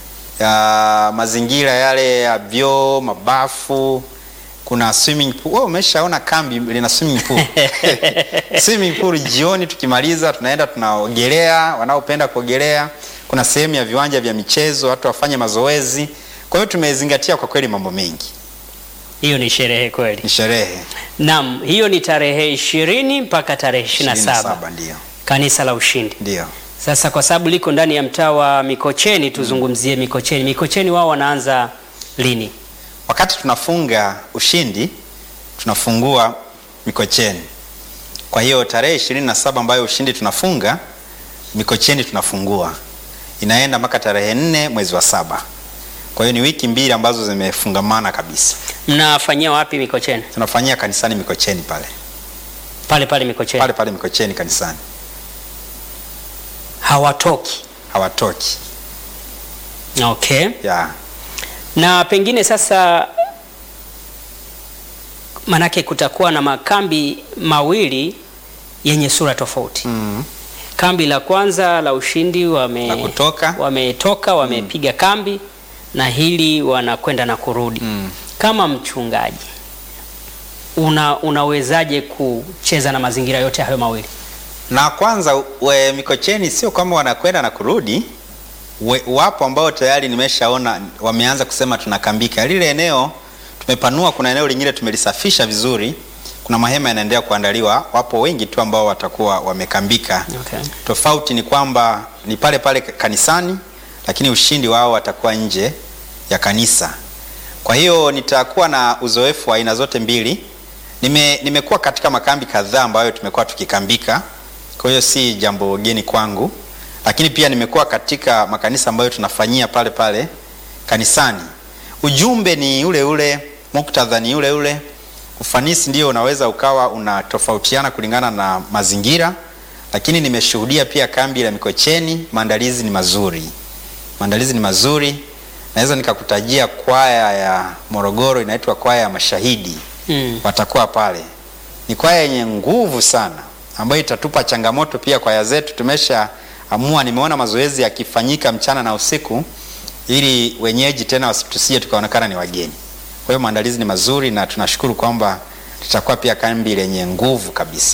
ya mazingira yale ya vyoo, mabafu, kuna swimming pool. Wewe umeshaona kambi lina swimming pool? swimming pool jioni tukimaliza tunaenda tunaogelea, wanaopenda kuogelea. Kuna sehemu ya viwanja vya michezo, watu wafanye mazoezi. Kwa hiyo tumezingatia kwa kweli mambo mengi, Hiyo ni sherehe kweli. ni sherehe Naam, hiyo ni tarehe ishirini mpaka tarehe ishirini na saba 27 ndio kanisa la Ushindi. ndio. Sasa kwa sababu liko ndani ya mtaa wa Mikocheni, tuzungumzie Mikocheni. Mikocheni wao wanaanza lini? Wakati tunafunga Ushindi tunafungua Mikocheni. Kwa hiyo tarehe ishirini na saba ambayo Ushindi tunafunga Mikocheni tunafungua, inaenda mpaka tarehe nne mwezi wa saba. Kwa hiyo ni wiki mbili ambazo zimefungamana kabisa. Mnafanyia wapi Mikocheni? Tunafanyia kanisani Mikocheni pale Pale pale Mikocheni. pale pale Mikocheni kanisani, Hawatoki. hawatoki Okay. ya Na pengine sasa, manake kutakuwa na makambi mawili yenye sura tofauti. mm. kambi la kwanza la ushindi wame, La kutoka. wametoka wamepiga kambi na hili wanakwenda na kurudi. Mm. Kama mchungaji una, unawezaje kucheza na mazingira yote hayo mawili? Na kwanza we, Mikocheni sio kwamba wanakwenda na kurudi. We, wapo ambao tayari nimeshaona wameanza kusema tunakambika. Lile eneo tumepanua, kuna eneo lingine tumelisafisha vizuri, kuna mahema yanaendelea kuandaliwa. Wapo wengi tu ambao watakuwa wamekambika. Okay. Tofauti ni kwamba ni pale pale kanisani, lakini ushindi wao watakuwa nje ya kanisa. Kwa hiyo nitakuwa na uzoefu wa aina zote mbili. Nime, nimekuwa katika makambi kadhaa ambayo tumekuwa tukikambika, kwa hiyo si jambo geni kwangu, lakini pia nimekuwa katika makanisa ambayo tunafanyia pale pale kanisani. Ujumbe ni ule ule, muktadha ni ule ule, ufanisi ndio unaweza ukawa unatofautiana kulingana na mazingira, lakini nimeshuhudia pia kambi la Mikocheni, maandalizi ni mazuri, maandalizi ni mazuri. Naweza nikakutajia kwaya ya Morogoro inaitwa kwaya ya Mashahidi Mm. watakuwa pale. Ni kwaya yenye nguvu sana ambayo itatupa changamoto pia kwaya zetu. Tumeshaamua, nimeona mazoezi yakifanyika mchana na usiku, ili wenyeji tena wasitusije tukaonekana ni wageni. Kwa hiyo maandalizi ni mazuri na tunashukuru kwamba tutakuwa pia kambi lenye nguvu kabisa.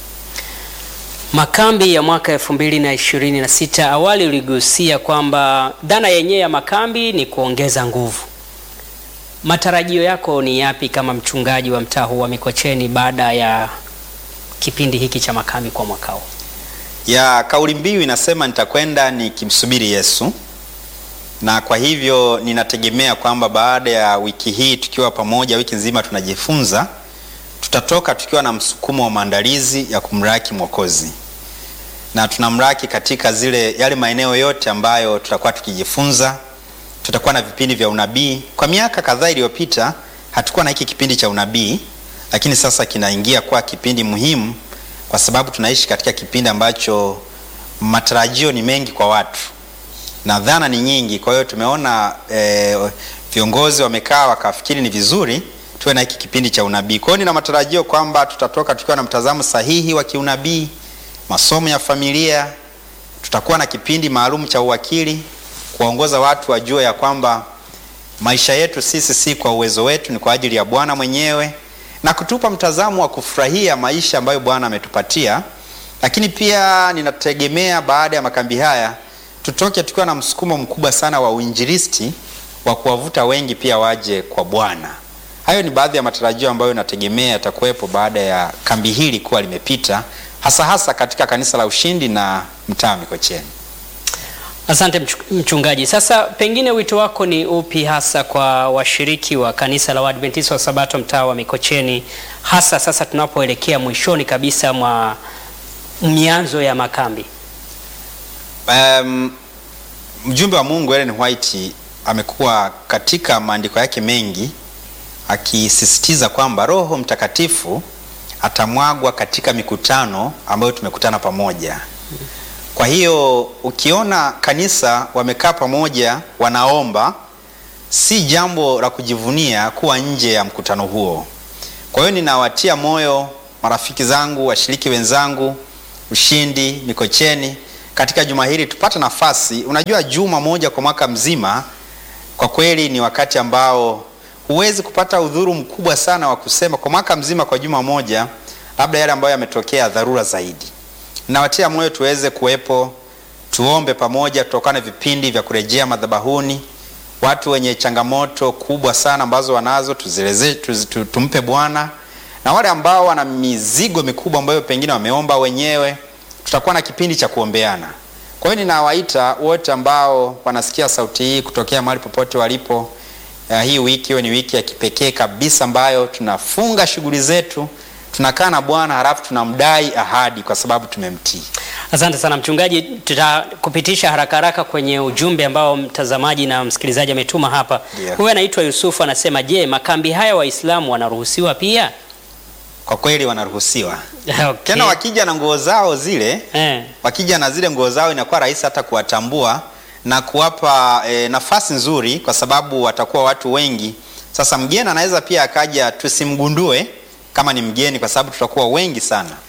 Makambi ya mwaka elfu mbili na ishirini na sita awali uligusia kwamba dhana yenyewe ya makambi ni kuongeza nguvu. Matarajio yako ni yapi kama mchungaji wa mtaa huu wa Mikocheni baada ya kipindi hiki cha makambi kwa mwaka huu? ya kauli mbiu inasema nitakwenda nikimsubiri Yesu, na kwa hivyo ninategemea kwamba baada ya wiki hii tukiwa pamoja, wiki nzima tunajifunza, tutatoka tukiwa na msukumo wa maandalizi ya kumraki Mwokozi, na tunamraki katika zile yale maeneo yote ambayo tutakuwa tukijifunza. Tutakuwa na vipindi vya unabii. Kwa miaka kadhaa iliyopita hatukuwa na hiki kipindi cha unabii, lakini sasa kinaingia kuwa kipindi muhimu kwa sababu tunaishi katika kipindi ambacho matarajio ni mengi kwa watu na dhana ni nyingi. Kwa hiyo tumeona eh, viongozi wamekaa wakafikiri ni vizuri tuwe na hiki kipindi cha unabii. Kwa hiyo nina matarajio kwamba tutatoka tukiwa na mtazamo sahihi wa kiunabii, masomo ya familia, tutakuwa na kipindi maalum cha uwakili, kuwaongoza watu wajue ya kwamba maisha yetu sisi si kwa uwezo wetu, ni kwa ajili ya Bwana mwenyewe na kutupa mtazamo wa kufurahia maisha ambayo Bwana ametupatia. Lakini pia ninategemea baada ya makambi haya tutoke tukiwa na msukumo mkubwa sana wa uinjilisti wa kuwavuta wengi pia waje kwa Bwana. Hayo ni baadhi ya matarajio ambayo nategemea yatakuwepo baada ya kambi hili kuwa limepita, hasa hasa katika kanisa la Ushindi na mtaa wa Mikocheni. Asante mchu- mchungaji. Sasa pengine wito wako ni upi hasa kwa washiriki wa kanisa la Waadventista wa Sabato mtaa wa Mikocheni, hasa sasa tunapoelekea mwishoni kabisa mwa mianzo ya makambi? Um, mjumbe wa Mungu Ellen White amekuwa katika maandiko yake mengi akisisitiza kwamba Roho Mtakatifu atamwagwa katika mikutano ambayo tumekutana pamoja. Kwa hiyo ukiona kanisa wamekaa pamoja wanaomba, si jambo la kujivunia kuwa nje ya mkutano huo. Kwa hiyo ninawatia moyo marafiki zangu, washiriki wenzangu, Ushindi, Mikocheni, katika juma hili tupate nafasi. Unajua, juma moja kwa mwaka mzima kwa kweli ni wakati ambao huwezi kupata udhuru mkubwa sana wa kusema kwa mwaka mzima, kwa juma moja, labda yale ambayo yametokea dharura zaidi. Nawatia moyo tuweze kuwepo, tuombe pamoja, tutokane vipindi vya kurejea madhabahuni. Watu wenye changamoto kubwa sana ambazo wanazo tuzieleze, tuz, tu- tumpe Bwana, na wale ambao wana mizigo mikubwa ambayo pengine wameomba wenyewe, tutakuwa na kipindi cha kuombeana. Kwa hiyo ninawaita wote ambao wanasikia sauti hii kutokea mahali popote walipo. Uh, hii wiki iwe ni wiki ya kipekee kabisa ambayo tunafunga shughuli zetu, tunakaa na Bwana halafu tunamdai ahadi kwa sababu tumemtii. Asante sana mchungaji, tutakupitisha haraka haraka kwenye ujumbe ambao mtazamaji na msikilizaji ametuma hapa. Ndio. Huyu anaitwa Yusufu anasema, je, makambi haya Waislamu wanaruhusiwa pia? Kwa kweli wanaruhusiwa Okay. tena, wakija na nguo zao zile Eh. wakija na zile nguo zao inakuwa rahisi hata kuwatambua na kuwapa e, nafasi nzuri, kwa sababu watakuwa watu wengi. Sasa mgeni anaweza pia akaja tusimgundue kama ni mgeni, kwa sababu tutakuwa wengi sana,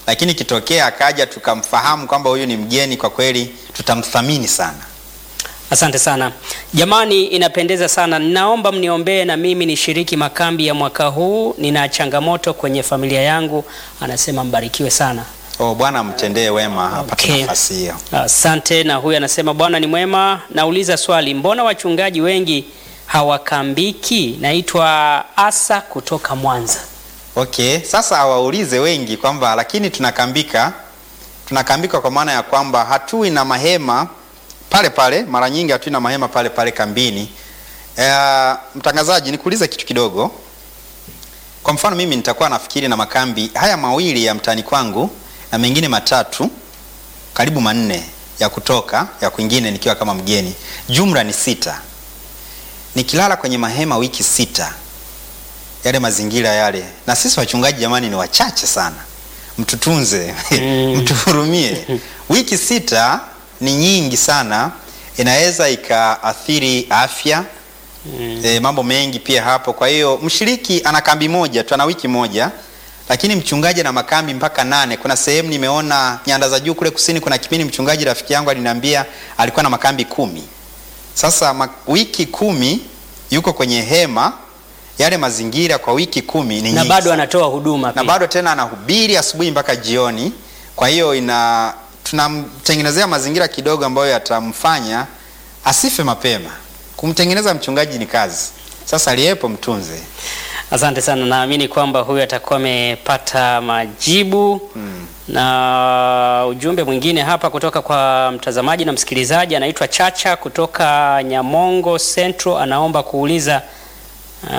lakini kitokea akaja tukamfahamu kwamba huyu ni mgeni, kwa kweli tutamthamini sana. Asante sana jamani, inapendeza sana. Ninaomba mniombee na mimi nishiriki makambi ya mwaka huu. Nina changamoto kwenye familia yangu, anasema mbarikiwe sana. Oh, Bwana mtendee wema apate Okay. nafasi hiyo. Asante. Na huyu anasema Bwana ni mwema. Nauliza swali, mbona wachungaji wengi hawakambiki? Naitwa Asa kutoka Mwanza. Okay, sasa awaulize wengi kwamba lakini tunakambika, tunakambika kwa maana ya kwamba hatui na mahema pale pale, mara nyingi hatui na mahema pale pale kambini. E, mtangazaji, nikuulize kitu kidogo. Kwa mfano mimi nitakuwa nafikiri na makambi haya mawili ya mtaani kwangu na mengine matatu karibu manne ya kutoka ya kwingine nikiwa kama mgeni, jumla ni sita. Nikilala kwenye mahema wiki sita yale mazingira yale, na sisi wachungaji jamani, ni wachache sana, mtutunze mtuhurumie. Wiki sita ni nyingi sana, inaweza ikaathiri afya e, mambo mengi pia hapo. Kwa hiyo mshiriki ana kambi moja tu, ana wiki moja, lakini mchungaji ana makambi mpaka nane. Kuna sehemu nimeona nyanda za juu kule kusini, kuna kipindi mchungaji rafiki yangu aliniambia alikuwa na makambi kumi. Sasa ma, wiki kumi yuko kwenye hema yale mazingira kwa wiki kumi ni Na nyingi bado sana. anatoa huduma na pia. bado tena anahubiri asubuhi mpaka jioni. Kwa hiyo ina tunamtengenezea mazingira kidogo ambayo yatamfanya asife mapema. Kumtengeneza mchungaji ni kazi. Sasa aliyepo mtunze. Asante sana, naamini kwamba huyu atakuwa amepata majibu na ujumbe mwingine hapa kutoka kwa mtazamaji na msikilizaji anaitwa Chacha kutoka Nyamongo Central, anaomba kuuliza uh,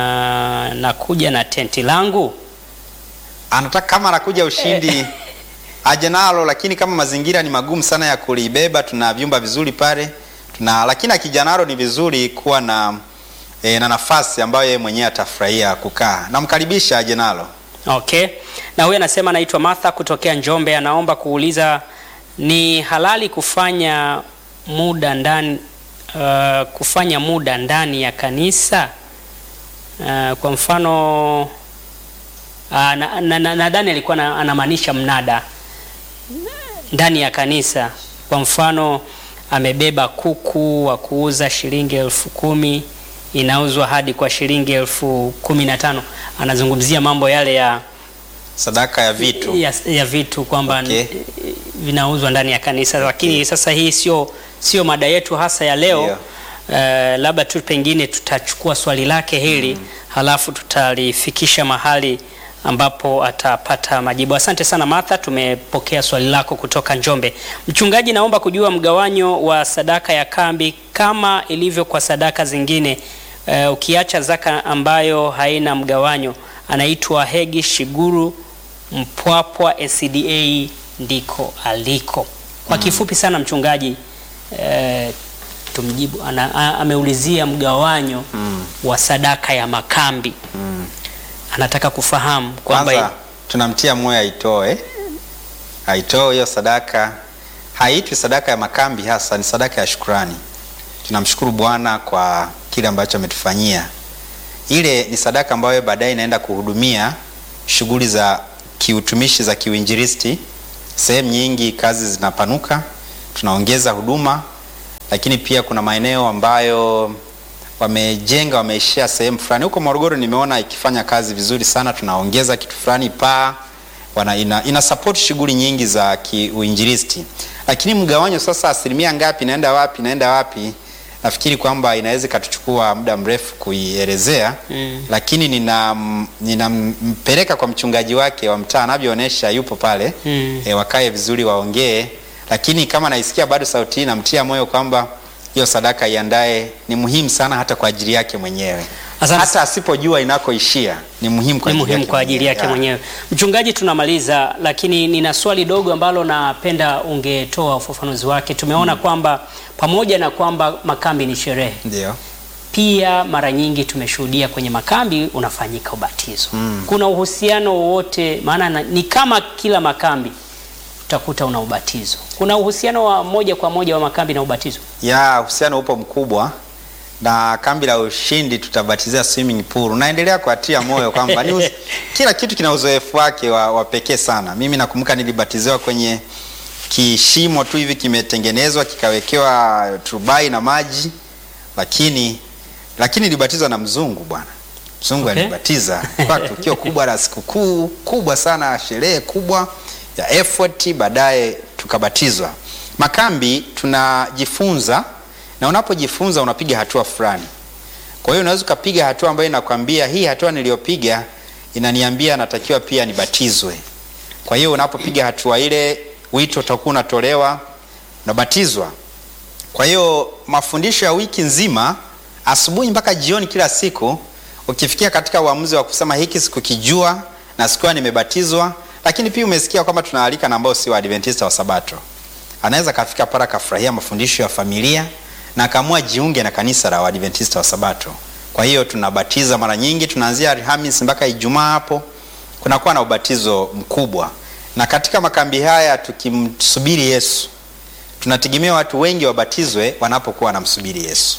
nakuja na tenti langu Anataka kama anakuja ushindi aje nalo, lakini kama mazingira ni magumu sana ya kulibeba, tuna vyumba vizuri pale tuna, lakini akija nalo ni vizuri kuwa na e, na nafasi ambayo yeye mwenyewe atafurahia kukaa. Namkaribisha aje nalo. Okay. Na huyu anasema anaitwa Martha kutokea Njombe, anaomba kuuliza ni halali kufanya muda ndani uh, kufanya muda ndani ya kanisa uh, kwa mfano uh, nadhani na, na, nadhani alikuwa na- anamaanisha mnada ndani ya kanisa. Kwa mfano amebeba kuku wa kuuza shilingi elfu kumi inauzwa hadi kwa shilingi elfu kumi na tano. Anazungumzia mambo yale ya, Sadaka ya vitu. ya, ya vitu kwamba Okay. eh, vinauzwa ndani ya kanisa, lakini sasa hii sio sio mada yetu hasa ya leo. Ndio. Eh, labda tu pengine tutachukua swali lake hili halafu tutalifikisha mahali ambapo atapata majibu. Asante sana Martha, tumepokea swali lako kutoka Njombe. Mchungaji, naomba kujua mgawanyo wa sadaka ya kambi kama ilivyo kwa sadaka zingine. Eh, ukiacha zaka ambayo haina mgawanyo. Anaitwa Hegi Shiguru Mpwapwa SCDA ndiko aliko. Kwa kifupi sana mchungaji, eh, tumjibu ana, a, ameulizia mgawanyo wa sadaka ya makambi anataka kufahamu kwamba Kwanza tunamtia moyo aitoe, aitoe hiyo sadaka. Haitwi sadaka ya makambi, hasa ni sadaka ya shukrani. Tunamshukuru Bwana kwa kile ambacho ametufanyia. Ile ni sadaka ambayo baadaye inaenda kuhudumia shughuli za kiutumishi za kiuinjilisti. Sehemu nyingi kazi zinapanuka, tunaongeza huduma, lakini pia kuna maeneo ambayo wamejenga wameishia sehemu fulani. Huko Morogoro nimeona ikifanya kazi vizuri sana, tunaongeza kitu fulani paa wana, ina, ina support shughuli nyingi za kiuinjilisti. Lakini mgawanyo sasa, asilimia ngapi inaenda wapi, inaenda wapi, nafikiri kwamba inaweza ikatuchukua muda mrefu kuielezea Mm. lakini nina ninampeleka kwa mchungaji wake wa mtaa anavyoonyesha, yupo pale Mm. e, wakae vizuri waongee, lakini kama naisikia bado sauti hii namtia moyo kwamba hiyo sadaka iandae, ni muhimu sana hata kwa ajili yake mwenyewe, Asante. hata asipojua inakoishia ni muhimu kwa ni ajili muhimu yake kwa ajili yake Ya. mwenyewe. Mchungaji, tunamaliza, lakini nina swali dogo ambalo napenda ungetoa ufafanuzi wake. Tumeona kwamba pamoja na kwamba makambi ni sherehe, Ndio. pia mara nyingi tumeshuhudia kwenye makambi unafanyika ubatizo. Kuna uhusiano wowote? Maana na- ni kama kila makambi utakuta una ubatizo. Kuna uhusiano wa moja kwa moja wa makambi na ubatizo? ya uhusiano upo mkubwa na kambi la ushindi tutabatizia swimming pool. Naendelea kuatia moyo kwamba ni uz- kila kitu kina uzoefu wake wa, wa pekee sana. Mimi nakumbuka nilibatiziwa kwenye kishimo tu hivi kimetengenezwa kikawekewa turubai na maji, lakini lakini nilibatizwa na mzungu bwana. Mzungu Okay. alinibatiza kwa tukio kubwa la sikukuu kubwa sana, sherehe kubwa ya effort, baadaye tukabatizwa. Makambi tunajifunza, na unapojifunza unapiga hatua fulani. Kwa hiyo unaweza ukapiga hatua ambayo inakwambia hii hatua niliyopiga inaniambia natakiwa pia nibatizwe. Kwa hiyo unapopiga hatua ile, wito utakuwa unatolewa, unabatizwa. Kwa hiyo mafundisho ya wiki nzima, asubuhi mpaka jioni, kila siku, ukifikia katika uamuzi wa kusema hiki sikukijua na sikuwa nimebatizwa, lakini pia umesikia kwamba tunaalika na ambao si Waadventista wa Sabato, anaweza kafika pale akafurahia mafundisho ya familia na akaamua jiunge na kanisa la Waadventista wa Sabato. Kwa hiyo tunabatiza mara nyingi, tunaanzia Alhamisi mpaka Ijumaa, hapo kunakuwa na ubatizo mkubwa, na katika makambi haya tukimsubiri Yesu tunategemea watu wengi wabatizwe wanapokuwa wanamsubiri Yesu.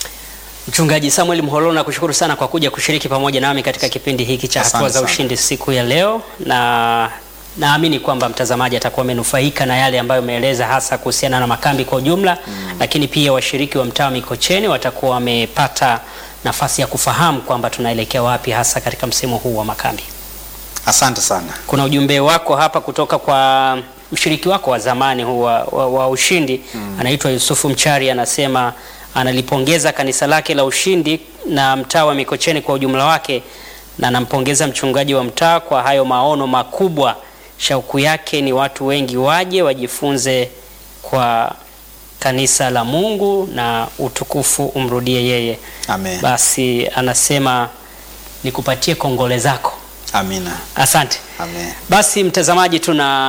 Mchungaji Samuel Mhololo, nakushukuru sana kwa kuja kushiriki pamoja nami katika kipindi hiki cha Asante hatua za sana. ushindi siku ya leo, na naamini kwamba mtazamaji atakuwa amenufaika na yale ambayo umeeleza hasa kuhusiana na makambi kwa ujumla mm. Lakini pia washiriki wa mtaa wa Mikocheni watakuwa wamepata nafasi ya kufahamu kwamba tunaelekea wapi hasa katika msimu huu wa makambi. Asante sana. Kuna ujumbe wako hapa kutoka kwa mshiriki wako wa zamani huu wa, wa, wa Ushindi mm. anaitwa Yusufu Mchari, anasema analipongeza kanisa lake la Ushindi na mtaa wa Mikocheni kwa ujumla wake, na anampongeza mchungaji wa mtaa kwa hayo maono makubwa. Shauku yake ni watu wengi waje wajifunze kwa kanisa la Mungu na utukufu umrudie yeye. Amen. Basi anasema nikupatie kongole zako. Amina. Asante. Amen. Basi mtazamaji,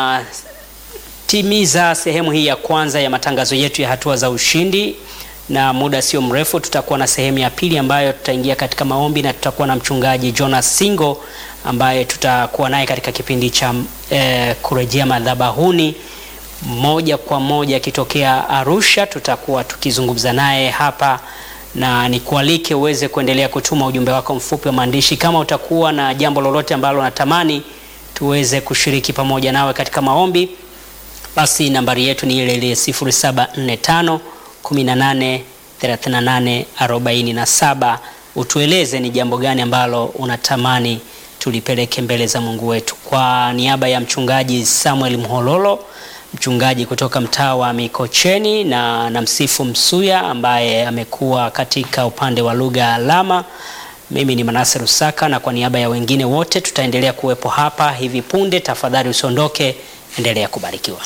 tunatimiza sehemu hii ya kwanza ya matangazo yetu ya hatua za ushindi, na muda sio mrefu tutakuwa na sehemu ya pili ambayo tutaingia katika maombi na tutakuwa na mchungaji Jonas Singo ambaye tutakuwa naye katika kipindi cha eh, kurejea madhabahuni moja kwa moja akitokea Arusha. Tutakuwa tukizungumza naye hapa na nikualike uweze kuendelea kutuma ujumbe wako mfupi wa maandishi kama utakuwa na jambo lolote ambalo unatamani tuweze kushiriki pamoja nawe katika maombi. Basi nambari yetu ni ile ile 0745 18 38 47. Utueleze ni jambo gani ambalo unatamani tulipeleke mbele za Mungu wetu. Kwa niaba ya mchungaji Samuel Mhololo, mchungaji kutoka mtaa wa Mikocheni na namsifu Msuya ambaye amekuwa katika upande wa lugha ya alama. Mimi ni Manase Rusaka na kwa niaba ya wengine wote tutaendelea kuwepo hapa hivi punde. Tafadhali usiondoke, endelea kubarikiwa.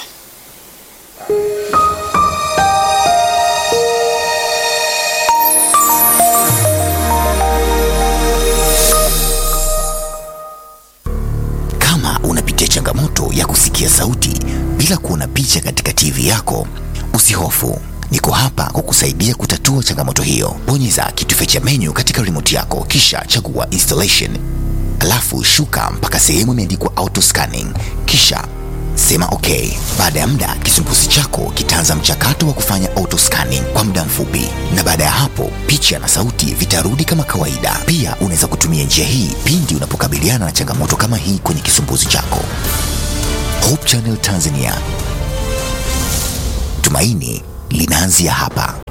Kama unapitia changamoto ya kusikia sauti bila kuona picha katika TV yako, usihofu. Niko hapa kukusaidia kutatua changamoto hiyo. Bonyeza kitufe cha menu katika remote yako kisha chagua installation. Alafu shuka mpaka sehemu imeandikwa auto scanning kisha sema okay. Baada ya muda, kisumbuzi chako kitaanza mchakato wa kufanya auto scanning kwa muda mfupi, na baada ya hapo picha na sauti vitarudi kama kawaida. Pia unaweza kutumia njia hii pindi unapokabiliana na changamoto kama hii kwenye kisumbuzi chako. Hope Channel Tanzania, tumaini linaanzia hapa.